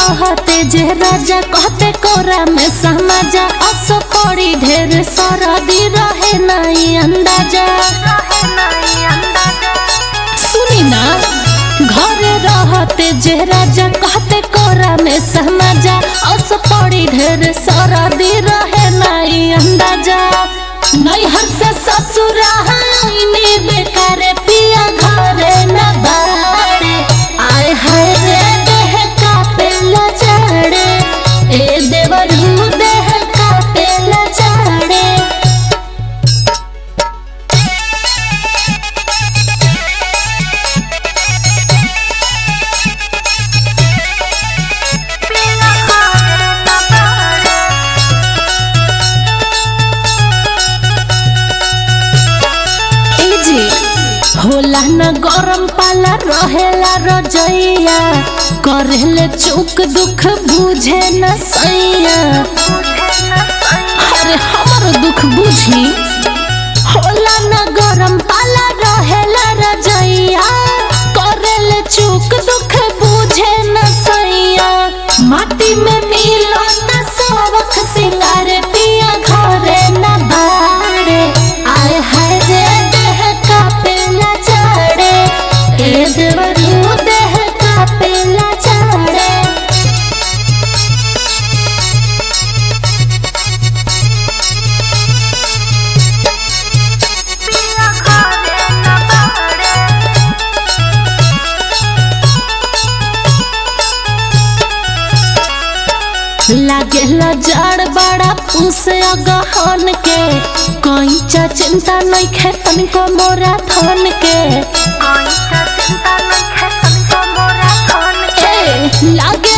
रहते जे राजा कहते कोरा में समाजा असो पड़ी ढेर सरदी रहे नहीं अंदाजा सुनी ना घरे रहते जे राजा कहते कोरा में समाजा असो पड़ी ढेर सरदी रहे नहीं अंदाजा नैहर से ससुरा आईने बेकार पिया घरे न बाड़े आए हाय रे देह कापेला चढ़े ए देवरू देह कापेला चढ़े ए जी होला न गरम पाला रहेला रजैया करेले चुक दुख बुझे न सैया अरे हमर दुख बुझी होला न गरम पाला रहेला रजैया करेले चुक दुख बुझे न सैया माटी में मिलो न सबक सिंगार पिया घरे न बाड़े आय हाय रे देह कापेला चढ़े ए देवरू देह कापेला चढ़े लागेला जड़ बड़ा पूस गहन के कैचा चिंता नहीं खे तनिको मोरा थन के ए, लागे